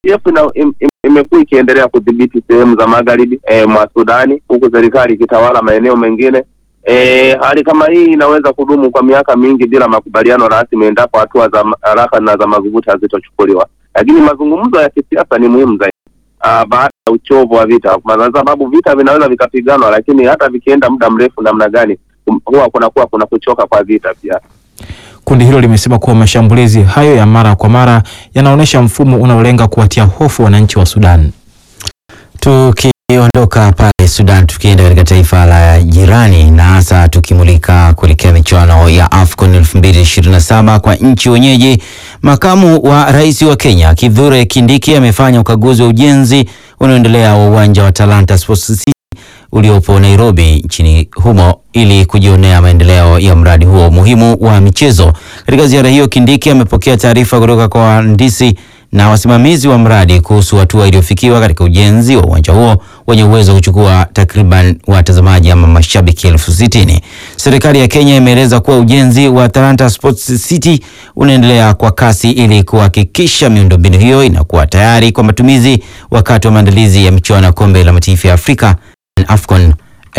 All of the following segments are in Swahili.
JKF ina- im- im- imekuwa ikiendelea kudhibiti sehemu za magharibi eh, mwa Sudani, huku serikali ikitawala maeneo mengine. Eh, hali kama hii inaweza kudumu kwa miaka mingi bila makubaliano rasmi endapo hatua za ma- haraka na za madhubuti hazitochukuliwa, lakini mazungumzo ya kisiasa ni muhimu zaidi ah, baada ya uchovu wa vita, kwa sababu vita vinaweza vikapiganwa, lakini hata vikienda muda mrefu namna gani, kum- huwa kunakuwa kuna kuchoka kwa vita pia. Kundi hilo limesema kuwa mashambulizi hayo ya mara kwa mara yanaonyesha mfumo unaolenga kuwatia hofu wananchi wa Sudan. Tukiondoka pale Sudan tukienda katika taifa la jirani na hasa tukimulika kuelekea michuano ya AFCON 2027 kwa nchi wenyeji, makamu wa rais wa Kenya Kithure Kindiki amefanya ukaguzi wa ujenzi unaoendelea wa uwanja wa Talanta Sports City uliopo Nairobi nchini humo ili kujionea maendeleo ya mradi huo muhimu wa michezo. Katika ziara hiyo, Kindiki amepokea taarifa kutoka kwa wahandisi na wasimamizi wa mradi kuhusu hatua iliyofikiwa katika ujenzi wa uwanja huo wenye uwezo wa kuchukua takriban watazamaji ama mashabiki elfu sitini. Serikali ya Kenya imeeleza kuwa ujenzi wa Talanta Sports City unaendelea kwa kasi ili kuhakikisha miundombinu hiyo inakuwa tayari kwa matumizi wakati wa maandalizi ya michuano ya kombe la mataifa ya Afrika AFCON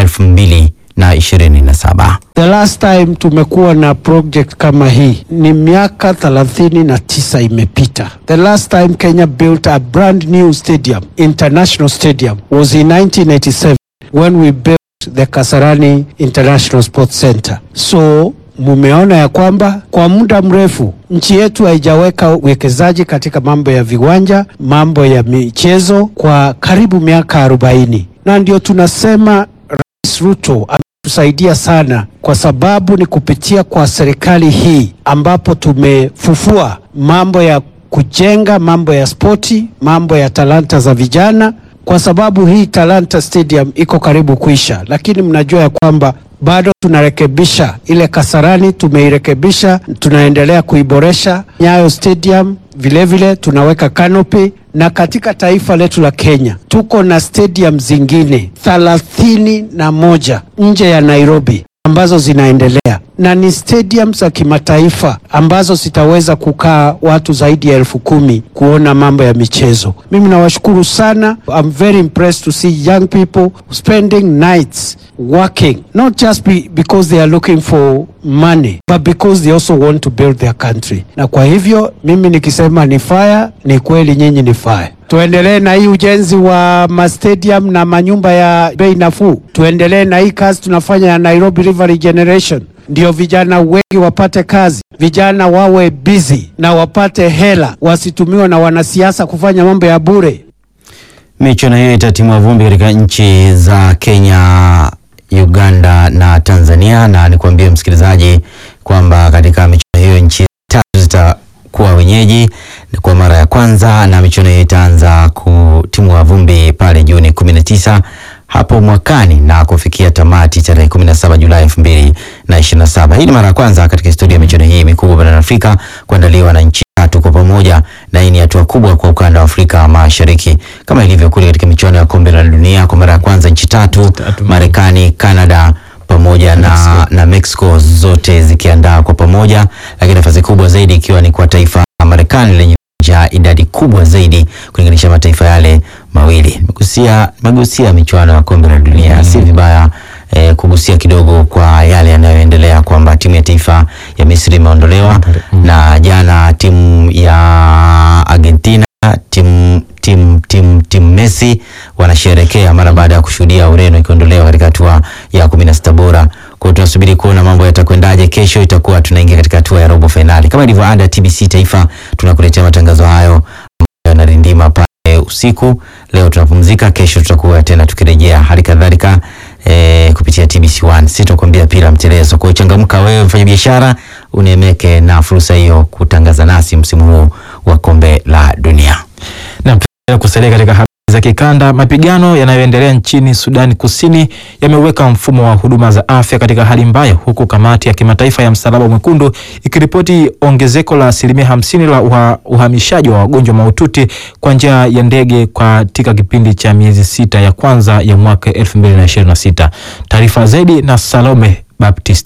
2027. The last time tumekuwa na project kama hii ni miaka thelathini na tisa imepita. The last time Kenya built a brand new stadium, international stadium, was in 1987 when we built the Kasarani International Sports Center. So mumeona ya kwamba kwa muda mrefu nchi yetu haijaweka uwekezaji katika mambo ya viwanja, mambo ya michezo kwa karibu miaka 40, na ndio tunasema Rais Ruto ametusaidia sana kwa sababu ni kupitia kwa serikali hii ambapo tumefufua mambo ya kujenga mambo ya spoti, mambo ya talanta za vijana, kwa sababu hii Talanta Stadium iko karibu kuisha, lakini mnajua ya kwamba bado tunarekebisha ile Kasarani, tumeirekebisha, tunaendelea kuiboresha. Nyayo Stadium vilevile vile, tunaweka canopy na katika taifa letu la Kenya tuko na stadium zingine thelathini na moja nje ya Nairobi ambazo zinaendelea na ni stadium za kimataifa ambazo zitaweza kukaa watu zaidi ya elfu kumi kuona mambo ya michezo. Mimi nawashukuru sana. I'm very impressed to see young people spending nights working not just be, because they are looking for money but because they also want to build their country. Na kwa hivyo mimi nikisema ni fire, ni kweli nyinyi ni fire. Tuendelee na hii ujenzi wa mastadium na manyumba ya bei nafuu. Tuendelee na hii kazi tunafanya ya Nairobi River Regeneration, ndio vijana wengi wapate kazi, vijana wawe busy na wapate hela, wasitumiwe na wanasiasa kufanya mambo ya bure. Michuano hiyo itatimua vumbi katika nchi za Kenya, Uganda na Tanzania, na nikuambie msikilizaji kwamba katika michuano hiyo nchi tatu zitakuwa wenyeji kwa mara ya kwanza, na michuano hiyo itaanza kutimua vumbi pale Juni 19 hapo mwakani na kufikia tamati tarehe 17 Julai 2027. Hii ni mara ya kwanza katika historia ya michuano hii mikubwa barani Afrika kuandaliwa na nchi tatu kwa pamoja, na hii ni hatua kubwa kwa ukanda wa Afrika Mashariki, kama ilivyo kule katika michuano ya kombe la dunia. Kwa mara ya kwanza nchi tatu, Tatu. Marekani, Canada pamoja na, na Mexico zote zikiandaa kwa pamoja, lakini nafasi kubwa zaidi ikiwa ni kwa taifa la Marekani lenye ja idadi kubwa zaidi kulinganisha mataifa yale mawili. Nimegusia nimegusia michuano ya kombe la dunia, si vibaya eh, kugusia kidogo kwa yale yanayoendelea kwamba timu ya taifa ya Misri imeondolewa na jana timu ya Argentina timu timu timu timu Messi wanasherekea mara baada ya kushuhudia Ureno ikiondolewa katika hatua ya kumi na sita bora. Kwa hiyo tunasubiri kuona mambo yatakwendaje. Kesho itakuwa tunaingia katika hatua ya robo fainali kama ilivyo ada TBC Taifa, tunakuletea matangazo hayo ambayo yanarindima pale usiku. Leo tunapumzika, kesho tutakuwa tena tukirejea, hali kadhalika eh, kupitia TBC 1 sitakwambia pila mtelezo. Kwa hiyo changamka wewe mfanya biashara, unemeke na fursa hiyo kutangaza nasi msimu huu wa kombe la dunia. Na pia kusalia katika habari za kikanda, mapigano yanayoendelea nchini Sudani Kusini yameweka mfumo wa huduma za afya katika hali mbaya, huku kamati ya kimataifa ya Msalaba Mwekundu ikiripoti ongezeko la asilimia hamsini la uha, uhamishaji wa wagonjwa mahututi kwa njia ya ndege katika kipindi cha miezi sita ya kwanza ya mwaka 2026. Taarifa zaidi na Salome Baptista.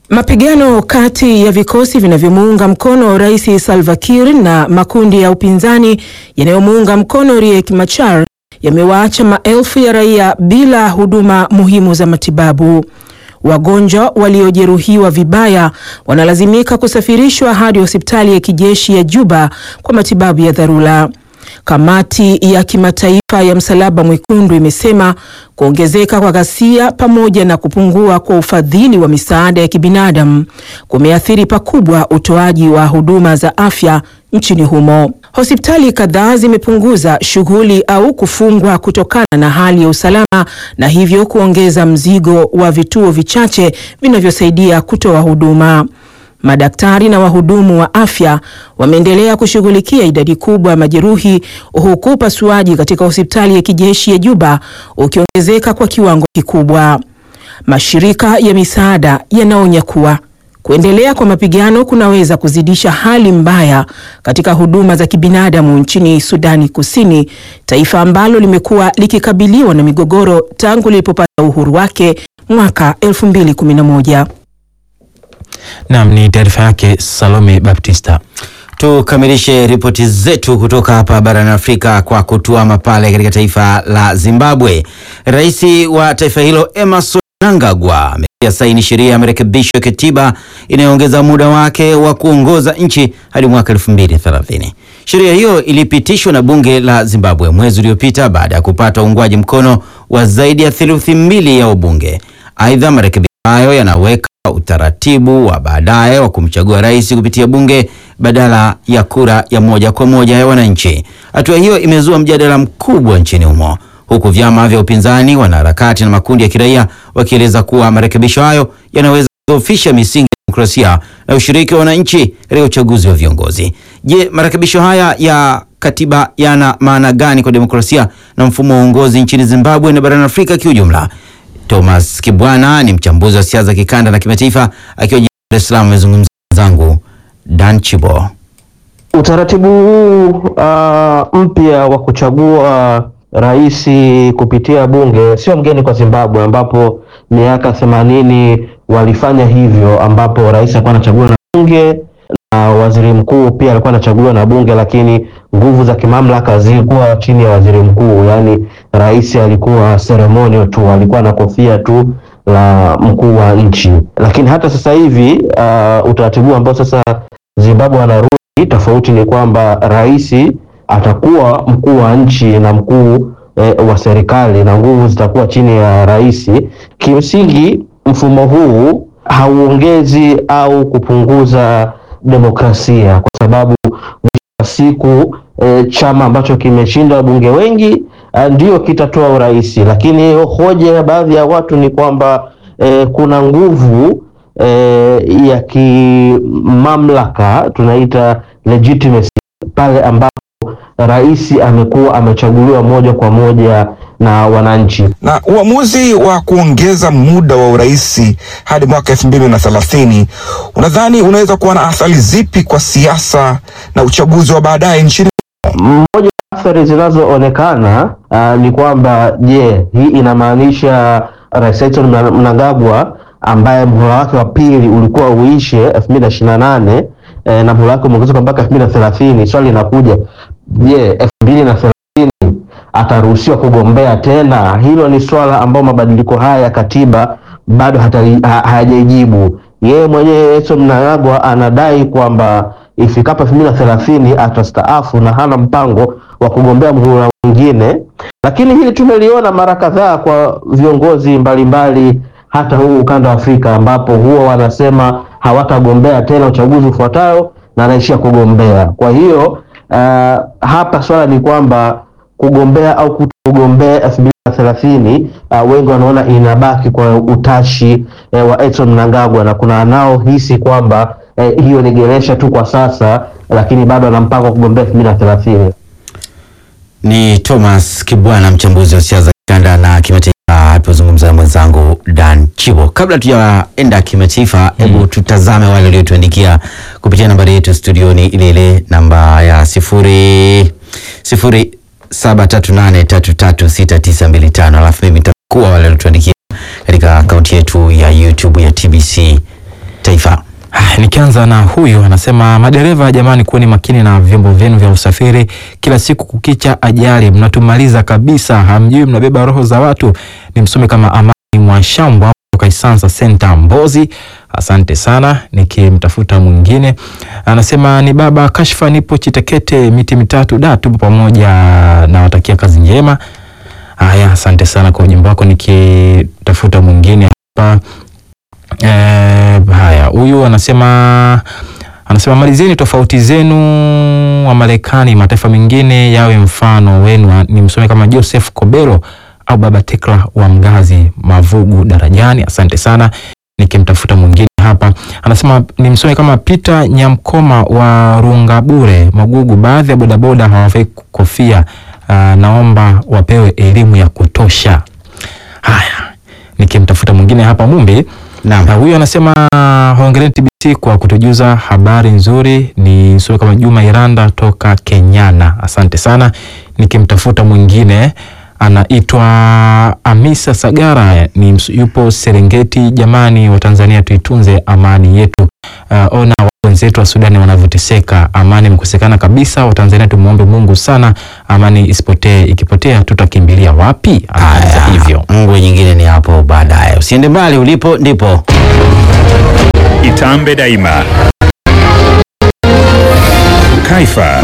Mapigano kati ya vikosi vinavyomuunga mkono Rais Salva Kiir na makundi ya upinzani yanayomuunga mkono Riek Machar yamewaacha maelfu ya raia bila huduma muhimu za matibabu. Wagonjwa waliojeruhiwa vibaya wanalazimika kusafirishwa hadi hospitali ya kijeshi ya Juba kwa matibabu ya dharura. Kamati ya kimataifa ya Msalaba Mwekundu imesema kuongezeka kwa ghasia pamoja na kupungua kwa ufadhili wa misaada ya kibinadamu kumeathiri pakubwa utoaji wa huduma za afya nchini humo. Hospitali kadhaa zimepunguza shughuli au kufungwa kutokana na hali ya usalama na hivyo kuongeza mzigo wa vituo vichache vinavyosaidia kutoa huduma. Madaktari na wahudumu wa afya wameendelea kushughulikia idadi kubwa ya majeruhi huku upasuaji katika hospitali ya kijeshi ya Juba ukiongezeka kwa kiwango kikubwa. Mashirika ya misaada yanaonya kuwa kuendelea kwa mapigano kunaweza kuzidisha hali mbaya katika huduma za kibinadamu nchini Sudani Kusini, taifa ambalo limekuwa likikabiliwa na migogoro tangu lilipopata uhuru wake mwaka 2011. Naam, ni taarifa yake Salome Baptista. Tukamilishe ripoti zetu kutoka hapa barani Afrika kwa kutuama pale katika taifa la Zimbabwe. Rais wa taifa hilo Emerson Mnangagwa ametia saini sheria ya marekebisho ya katiba inayoongeza muda wake wa kuongoza nchi hadi mwaka 2030. Sheria hiyo ilipitishwa na bunge la Zimbabwe mwezi uliopita baada ya kupata uungwaji mkono wa zaidi ya theluthi mbili ya wabunge. Aidha, marekebisho hayo yanaweka utaratibu wa baadaye wa kumchagua rais kupitia bunge badala ya kura ya moja kwa moja ya wananchi. Hatua hiyo imezua mjadala mkubwa nchini humo, huku vyama vya upinzani, wanaharakati na makundi ya kiraia wakieleza kuwa marekebisho hayo yanaweza kudhoofisha misingi ya demokrasia na ushiriki wa wananchi katika uchaguzi wa viongozi. Je, marekebisho haya ya katiba yana maana gani kwa demokrasia na mfumo wa uongozi nchini Zimbabwe na barani Afrika kiujumla? Thomas Kibwana ni mchambuzi wa siasa za kikanda na kimataifa akiwa jijini Dar es Salaam, amezungumza zangu Dan Chibo. Utaratibu huu uh, mpya wa kuchagua rais kupitia bunge sio mgeni kwa Zimbabwe, ambapo miaka themanini walifanya hivyo, ambapo rais alikuwa anachaguliwa na bunge na waziri mkuu pia alikuwa anachaguliwa na bunge, lakini nguvu za kimamlaka zilikuwa chini ya waziri mkuu. Yaani rais alikuwa ceremonial tu, alikuwa na kofia tu la mkuu wa nchi. Lakini hata sasa hivi uh, utaratibu ambao sasa Zimbabwe wanarudi tofauti ni kwamba rais atakuwa mkuu wa nchi na mkuu eh, wa serikali na nguvu zitakuwa chini ya rais. Kimsingi mfumo huu hauongezi au kupunguza demokrasia kwa sababu mwisho wa siku e, chama ambacho kimeshinda wabunge wengi a, ndio kitatoa urais, lakini hoja ya baadhi ya watu ni kwamba e, kuna nguvu e, ya kimamlaka tunaita legitimacy pale ambapo rais amekuwa amechaguliwa moja kwa moja na wananchi. Na uamuzi wa kuongeza muda wa urais hadi mwaka elfu mbili na thelathini unadhani unaweza kuwa na athari zipi kwa siasa na uchaguzi wa baadaye nchini? Moja ya athari zinazoonekana uh, ni kwamba je, hii inamaanisha Rais Emerson Mnangagwa ambaye muhula wake wa pili ulikuwa uishe elfu mbili na ishirini na nane eh, na muhula wake umeongezeka mpaka elfu mbili na thelathini swali linakuja, je, elfu mbili na thelathini ataruhusiwa kugombea tena? Hilo ni swala ambao mabadiliko haya ya katiba bado hayajajibu. Yeye mwenyewe Emerson Mnangagwa anadai kwamba ifikapo elfu mbili na thelathini atastaafu na hana mpango wa kugombea muhula mwingine, lakini hili tumeliona mara kadhaa kwa viongozi mbalimbali hata huu ukanda wa Afrika ambapo huwa wanasema hawatagombea tena uchaguzi ufuatayo na anaishia kugombea. Kwa hiyo uh, hapa swala ni kwamba kugombea au kutogombea elfu mbili na thelathini uh, wengi wanaona inabaki kwa utashi eh, wa Emerson Mnangagwa na kuna anaohisi kwamba eh, hiyo ni geresha tu kwa sasa, lakini bado ana mpango wa kugombea elfu mbili na thelathini. Ni Thomas Kibwana, mchambuzi wa siasa za kikanda na kimataifa, alipozungumza na mwenzangu Dan Chibo. Kabla tujaenda kimataifa, hebu tutazame wale waliotuandikia kupitia nambari yetu studioni, ile ile namba ya sifuri sifuri saba tatu nane tatu tatu sita tisa mbili tano alafu mimi nitakuwa wale waliotuandikia katika akaunti yetu ya YouTube ya TBC kimataifa. Ah, Nikianza na huyu anasema, madereva jamani, kuweni makini na vyombo vyenu vya usafiri. Kila siku kukicha ajali, mnatumaliza kabisa, hamjui mnabeba roho za watu. Ni msome kama Amani Mwashambwa kutoka Isansa Center Mbozi. Asante sana. Nikimtafuta mwingine anasema, ni baba Kashfa, nipo Chitekete, miti mitatu da, tupo pamoja, nawatakia kazi njema. Haya, asante sana kwa ujumbe wako. Nikitafuta mwingine hapa Eh, haya huyu anasema anasema malizeni tofauti zenu wa Marekani, mataifa mengine yawe mfano wenu. Ni msome kama Joseph Kobelo au baba Tekla wa Mgazi Mavugu Darajani. Asante sana. Nikimtafuta mwingine hapa anasema ni msome kama Peter Nyamkoma wa Rungabure Magugu, baadhi ya bodaboda hawavai kofia. Ah, naomba wapewe elimu ya kutosha. Haya, nikimtafuta mwingine hapa Mumbi Naam. na huyu anasema hongereni TBC kwa kutujuza habari nzuri. Ni sura kama Juma Iranda toka Kenyana, asante sana. Nikimtafuta mwingine anaitwa Amisa Sagara, ni ms- yupo Serengeti. Jamani wa Tanzania, tuitunze amani yetu. Uh, ona wenzetu wa Sudani wanavyoteseka, amani imekosekana kabisa. Watanzania tumwombe Mungu sana, amani isipotee. Ikipotea tutakimbilia wapi? Anaanza Haya, hivyo. ngwe nyingine ni hapo baadaye. Usiende mbali, ulipo ndipo. Itambe Daima. Kaifa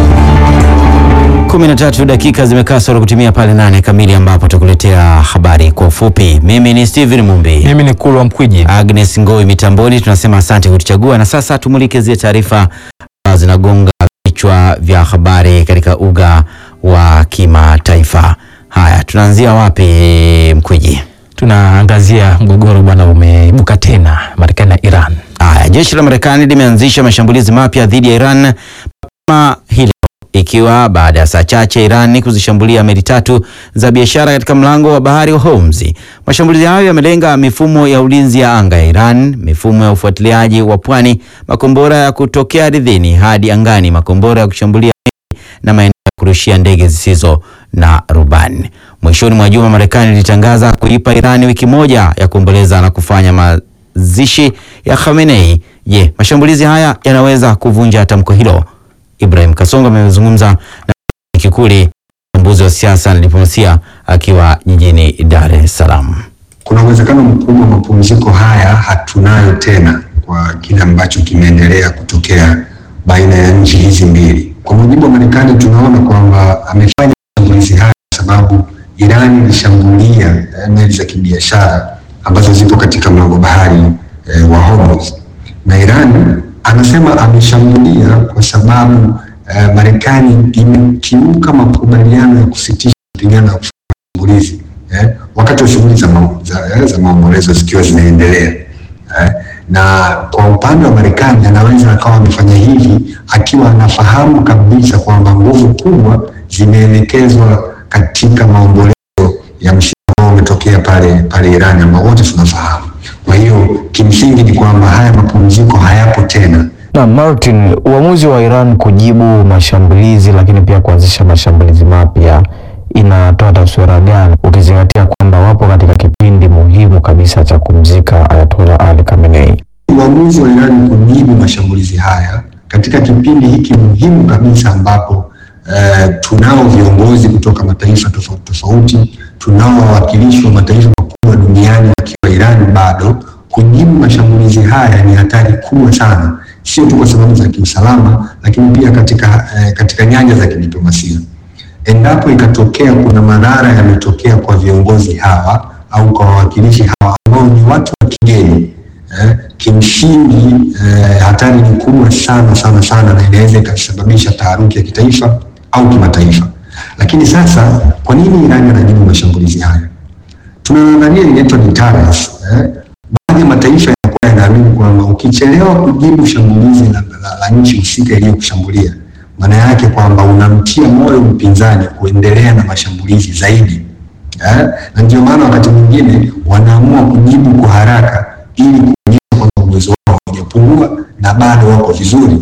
13 dakika zimekaa sura kutimia pale nane kamili ambapo tutakuletea habari kwa ufupi. Mimi ni Steven Mumbi. Mimi ni Kulwa Mkwiji. Agnes Ngoi mitamboni, tunasema asante kutuchagua, na sasa tumulike zile taarifa ambazo zinagonga vichwa vya habari katika uga wa kimataifa. Haya, tunaanzia wapi Mkwiji? Tunaangazia mgogoro bwana umeibuka tena Marekani na Iran. Haya, jeshi la Marekani limeanzisha mashambulizi mapya dhidi ya Iran mapema hii leo, ikiwa baada ya saa chache Iran kuzishambulia meli tatu za biashara katika mlango wa bahari wa Hormuz. Mashambulizi hayo yamelenga mifumo ya ulinzi ya anga ya Iran, mifumo ya ufuatiliaji wa pwani, makombora ya kutokea ardhini hadi angani, makombora ya kushambulia meli na maeneo ya kurushia ndege zisizo na rubani. Mwishoni mwa juma, Marekani ilitangaza kuipa Iran wiki moja ya kuomboleza na kufanya mazishi ya Khamenei. Je, mashambulizi haya yanaweza kuvunja tamko hilo? Ibrahim Kasongo amezungumza na Kikuli, mchambuzi wa siasa na diplomasia, akiwa jijini Dar es Salaam. Kuna uwezekano mkubwa mapumziko haya hatunayo tena kwa kile ambacho kimeendelea kutokea baina ya nchi hizi mbili. Kwa mujibu wa Marekani, tunaona kwamba amefanya mashambulizi haya kwa sababu Iran ilishambulia eh, meli za kibiashara ambazo zipo katika mlango bahari eh, wa Hormuz na Iran anasema ameshambulia kwa sababu eh, Marekani imekiuka makubaliano ya kusitisha mapigano ya kufanya mashambulizi eh, wakati wa shughuli za, ma, za, eh, za maombolezo zikiwa zinaendelea eh, na kwa upande wa Marekani anaweza akawa amefanya hivi akiwa anafahamu kabisa kwamba nguvu kubwa zimeelekezwa katika maombolezo ya msiba ambao umetokea pale pale Irani ambao wote tunafahamu. Kwa hiyo kimsingi ni kwamba haya mapumziko hayapo tena. Na Martin, uamuzi wa Iran kujibu mashambulizi lakini pia kuanzisha mashambulizi mapya inatoa taswira gani ukizingatia kwamba wapo katika kipindi muhimu kabisa cha kumzika Ayatollah Ali Khamenei? Uamuzi wa Iran kujibu mashambulizi haya katika kipindi hiki muhimu kabisa ambapo eh, tunao viongozi kutoka mataifa tofauti tofauti, tunao wawakilishi wa mataifa makubwa duniani wakiwa Iran bado kujibu mashambulizi haya ni hatari kubwa sana, sio tu kwa sababu za kiusalama, lakini pia katika, eh, katika nyanja za kidiplomasia. Endapo ikatokea kuna madhara yametokea kwa viongozi hawa au kwa wawakilishi hawa ambao ni watu wa kigeni eh, kimsingi eh, hatari ni kubwa sana sana sana, na inaweza ikasababisha taharuki ya kitaifa au kimataifa. Lakini sasa, kwa nini Irani anajibu mashambulizi haya? Tunaangalia inaitwa deterrence eh. Baadhi ya mataifa yanakuwa yanaamini kwamba ukichelewa kujibu shambulizi la, la, la nchi husika iliyokushambulia maana yake kwamba unamtia moyo mpinzani kuendelea na mashambulizi zaidi eh? Na ndio maana wakati mwingine wanaamua kujibu kwa haraka ili kuonyesha kwamba uwezo wao haujapungua na bado wako vizuri.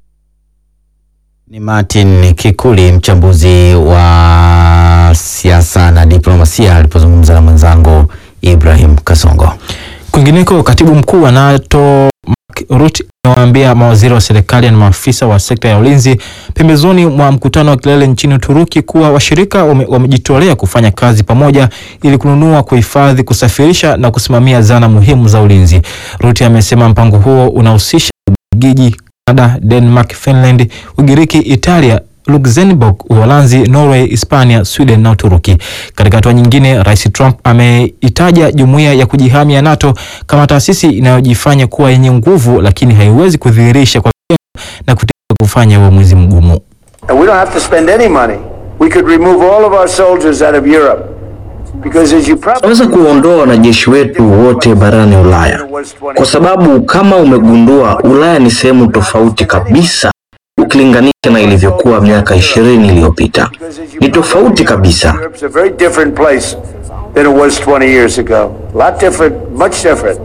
Ni Martin Kikuli, mchambuzi wa siasa na diplomasia, alipozungumza na mwenzangu Ibrahim Kasongo. Kwingineko, katibu mkuu wa NATO Mark Mark Rutte amewaambia mawaziri wa serikali na maafisa wa sekta ya ulinzi pembezoni mwa mkutano wa kilele nchini Uturuki kuwa washirika wame- wamejitolea kufanya kazi pamoja ili kununua, kuhifadhi, kusafirisha na kusimamia zana muhimu za ulinzi. Rutte amesema mpango huo unahusisha Ubelgiji, Canada, Denmark, Finland, Ugiriki, Italia, Luxembourg, Uholanzi, Norway, Hispania, Sweden na Uturuki. Katika hatua nyingine, Rais Trump ameitaja jumuiya ya kujihami ya NATO kama taasisi inayojifanya kuwa yenye nguvu lakini haiwezi kudhihirisha kwa vitendo na kutaka kufanya uamuzi mgumu. And we don't have to spend any money. We could remove all of our soldiers out of Europe. Because as you probably Tunaweza kuondoa wanajeshi wetu wote barani Ulaya, kwa sababu kama umegundua, Ulaya ni sehemu tofauti kabisa ukilinganisha na ilivyokuwa miaka ishirini iliyopita. Ni tofauti kabisa. Europe's a very different place than it was 20 years ago. A lot different, much different.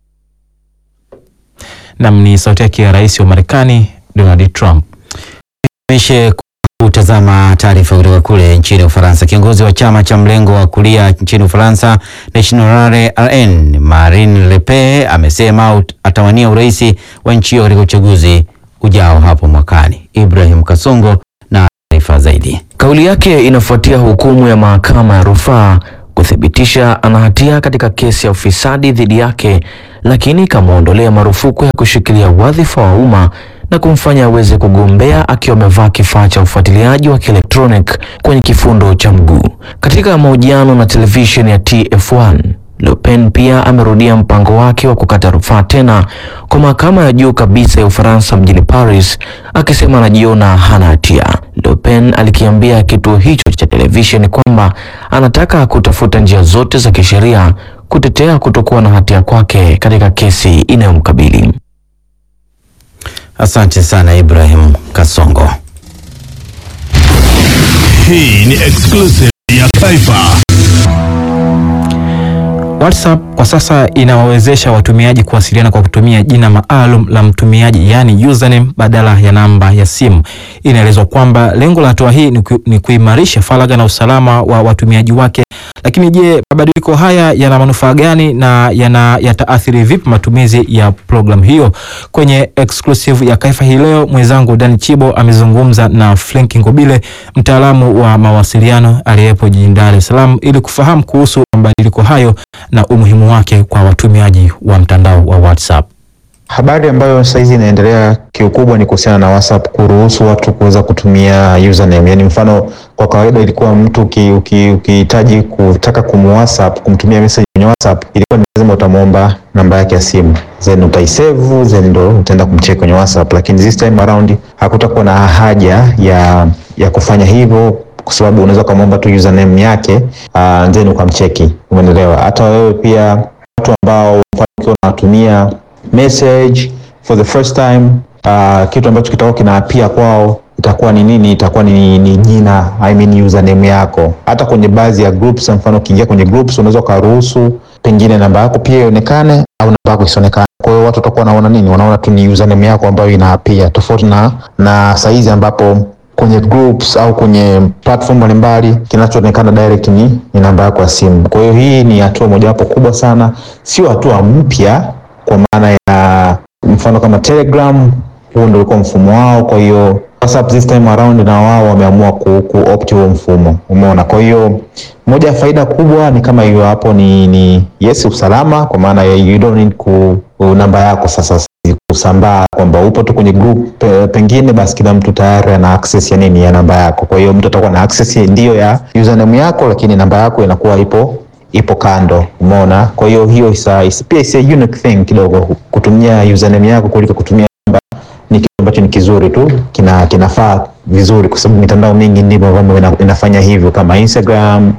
Nam ni sauti yake ya rais wa Marekani Donald Trump. Mishe kutazama taarifa kutoka kule nchini Ufaransa. Kiongozi wa chama cha mlengo wa kulia nchini Ufaransa National RN Marine Le Pen amesema ut- atawania urais wa nchi hiyo katika uchaguzi ujao hapo mwakani. Ibrahim Kasongo na taarifa zaidi. Kauli yake inafuatia hukumu ya mahakama ya rufaa kuthibitisha ana hatia katika kesi ya ufisadi dhidi yake, lakini ikamwondolea marufuku ya kushikilia wadhifa wa umma na kumfanya aweze kugombea akiwa amevaa kifaa cha ufuatiliaji wa kielektronic kwenye kifundo cha mguu. Katika mahojiano na televisheni ya TF1, Le Pen pia amerudia mpango wake wa kukata rufaa tena kwa mahakama ya juu kabisa ya Ufaransa mjini Paris, akisema anajiona hana hatia. Le Pen alikiambia kituo hicho cha televisheni kwamba anataka kutafuta njia zote za kisheria kutetea kutokuwa na hatia kwake katika kesi inayomkabili. Asante sana Ibrahim Kasongo. Hii ni exclusive ya Taifa. WhatsApp kwa sasa inawawezesha watumiaji kuwasiliana kwa kutumia jina maalum la mtumiaji yaani username badala ya namba ya simu. Inaelezwa kwamba lengo la hatua hii ni, ku, ni kuimarisha faragha na usalama wa watumiaji wake. Lakini je, mabadiliko haya yana manufaa gani na yana yataathiri vipi matumizi ya programu hiyo? Kwenye exclusive ya Kaifa hii leo, mwenzangu Dani Chibo amezungumza na Frank Ngobile, mtaalamu wa mawasiliano aliyepo jijini Dar es Salaam ili kufahamu kuhusu mabadiliko hayo na umuhimu wake kwa watumiaji wa mtandao wa WhatsApp. Habari ambayo saizi inaendelea kiukubwa ni kuhusiana na WhatsApp kuruhusu watu kuweza kutumia username. Yani mfano kwa kawaida ilikuwa mtu uki- uki- ukihitaji kutaka kumwhatsapp kumtumia message kwenye WhatsApp ilikuwa ni lazima utamwomba namba yake ya simu then utaisave then ndo utaenda kumcheck kwenye WhatsApp, lakini this time around hakutakuwa na haja ya ya kufanya hivyo kwa sababu unaweza ukamwomba tu username yake uh, then ukamcheki. Umeelewa? Hata wewe pia watu ambao mfano ukiwa unatumia message for the first time uh, kitu ambacho kitakuwa kinaapia kwao itakuwa ni nini? Itakuwa ni, ni jina I mean username yako. Hata kwenye baadhi ya groups, mfano ukiingia kwenye groups unaweza ukaruhusu pengine namba yako pia ionekane au namba yako isionekane. Kwa hiyo watu watakuwa wanaona nini? Wanaona tu ni username yako ambayo inaapia, tofauti na na saizi ambapo kwenye groups au kwenye platform mbalimbali kinachoonekana direct ni, ni namba yako ya simu. Kwa hiyo hii ni hatua mojawapo kubwa sana, sio hatua mpya kwa maana ya mfano kama Telegram, huo ndio ulikuwa mfumo wao. Kwa hiyo WhatsApp this time around na wao wameamua ku, ku opt huo mfumo, umeona. Kwa hiyo moja ya faida kubwa ni kama hiyo hapo, ni, ni yes, usalama kwa maana ya you don't need ku, ku namba yako sasa kusambaa kwamba upo tu kwenye group pe, pengine basi kila mtu tayari ana access ya nini ya namba yako. Kwa hiyo mtu atakuwa na access ndiyo ya username yako, lakini namba yako inakuwa ipo ipo kando, umeona. Kwa hiyo hiyo isa, isa, pia is a unique thing kidogo kutumia username yako kuliko kutumia namba, ni kitu ambacho ni kizuri tu, kina kinafaa vizuri, kwa sababu mitandao mingi ndivyo ambavyo ina, inafanya hivyo kama Instagram,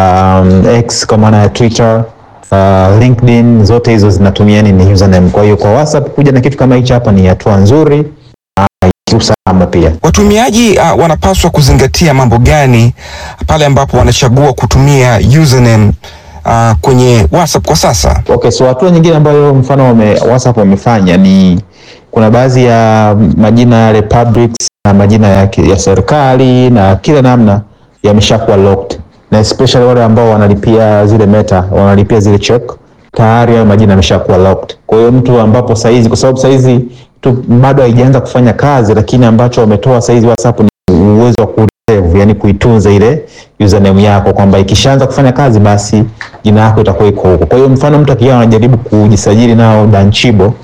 um, X kwa maana ya Twitter uh, LinkedIn zote hizo zinatumia nini username. Kwa hiyo kwa WhatsApp kuja na kitu kama hichi hapa ni hatua nzuri uh, kiusalama pia. Watumiaji uh, wanapaswa kuzingatia mambo gani pale ambapo wanachagua kutumia username uh, kwenye WhatsApp kwa sasa? Okay, so hatua nyingine ambayo mfano wame, WhatsApp wamefanya ni kuna baadhi ya majina yale publics na majina ya, ki- ya serikali na kila namna yameshakuwa locked na especially wale ambao wanalipia zile meta wanalipia zile check tayari hayo majina yameshakuwa locked. Kwa hiyo mtu ambapo saizi, kwa sababu saizi tu bado haijaanza kufanya kazi, lakini ambacho wametoa saizi WhatsApp ni uwezo wa kureserve, yani kuitunza ile username yako kwamba ikishaanza kufanya kazi basi jina yako itakuwa iko huko. Kwa hiyo mfano mtu akiwa anajaribu kujisajili nao Danchibo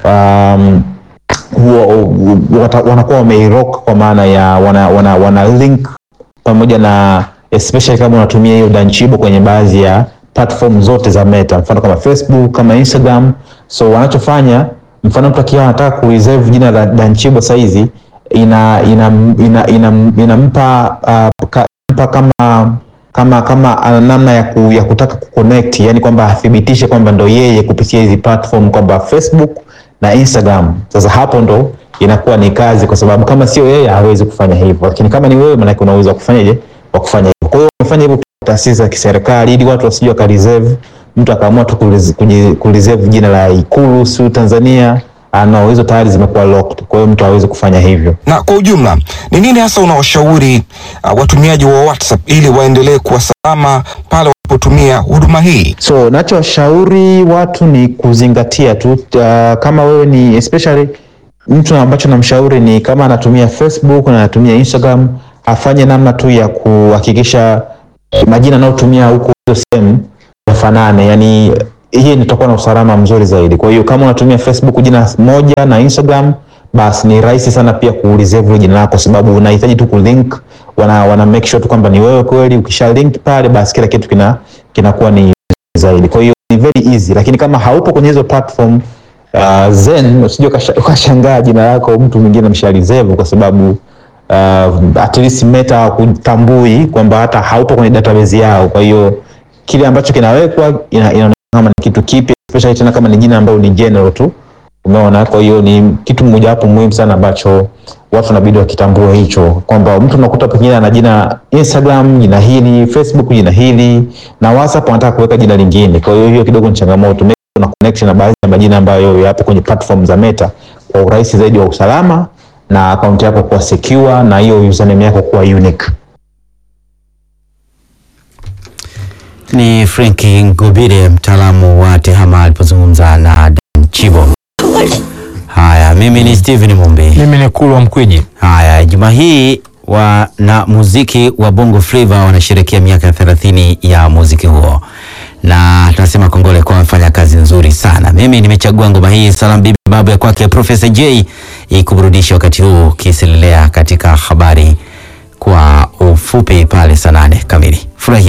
um, huwa wata- wanakuwa wameirock kwa maana ya wana, wana, wana link pamoja na especially kama unatumia hiyo Danchibo kwenye baadhi ya platform zote za Meta, mfano kama Facebook, kama Instagram. So wanachofanya mfano mtu akiwa anataka kureserve jina la Danchibo saizi ina ina ina ina- inampa uh, ka, mpa kama kama kama ana namna ya, ku, ya kutaka kuconnect, yani kwamba athibitishe kwamba ndo yeye kupitia hizi platform kwamba Facebook na Instagram. Sasa hapo ndo inakuwa ni kazi, kwa sababu kama sio yeye hawezi kufanya hivyo, lakini kama ni wewe, maanake una uwezo wa kufanyaje, wa kufanya hivyo. Kwa hiyo wamefanya hivyo taasisi za kiserikali ili watu wasije wakareserve, mtu akaamua tu kureserve- kuji- kureserve jina la Ikulu siu Tanzania, ana hizo tayari zimekuwa locked, kwa hiyo mtu hawezi kufanya hivyo. Na kwa ujumla, ni nini hasa unawashauri uh, watumiaji wa WhatsApp ili waendelee kuwa salama pale wanapotumia huduma hii? So nachoshauri watu ni kuzingatia tu uh, kama wewe ni especially mtu ambacho namshauri ni kama anatumia Facebook na anatumia Instagram, afanye namna tu ya kuhakikisha majina anayotumia huko hizo sehemu yafanane, yani hii nitakuwa na usalama mzuri zaidi. Kwa hiyo kama unatumia Facebook jina moja na Instagram, basi ni rahisi sana pia kureserve jina lako, sababu unahitaji tu kulink, wana, wana make sure tu kwamba ni wewe kweli. Ukisha link pale, basi kila kitu kina kinakuwa ni zaidi. Kwa hiyo ni very easy, lakini kama haupo kwenye hizo platform uh, then usije ukasha- ukashangaa jina lako mtu mwingine ameshaliserve kwa sababu uh, at least Meta hakutambui kwamba hata haupo kwenye database yao. Kwa hiyo kile ambacho kinawekwa ina- inaonekana kama ni kitu kipya, especially tena kama ni jina ambalo ni general tu, umeona. Kwa hiyo ni kitu mojawapo muhimu sana ambacho watu wanabidi wakitambue hicho, kwamba mtu unakuta pengine ana jina Instagram jina hili, Facebook jina hili, na WhatsApp anataka kuweka jina lingine. Kwa hiyo hiyo kidogo ni changamoto. Make sure una connection na baadhi ya majina ambayo yapo kwenye platform za Meta kwa urahisi zaidi wa usalama na akaunti yako kuwa secure na hiyo username yako kuwa unique. Ni Frenki Ngubire, mtaalamu wa tehama alipozungumza na Dan Chibo. Haya, mimi ni Steven Mumbi. Mimi ni Kulwa Mkwiji. Haya, juma hii wana muziki wa Bongo Flava wanasherehekea miaka 30 ya muziki huo, na tunasema kongole kwa wamefanya kazi nzuri sana. Mimi nimechagua ngoma hii Salam Bibi babu ya kwake Profesa J ikuburudisha wakati huu ukiselelea katika habari kwa ufupi pale saa nane kamili. Furahia.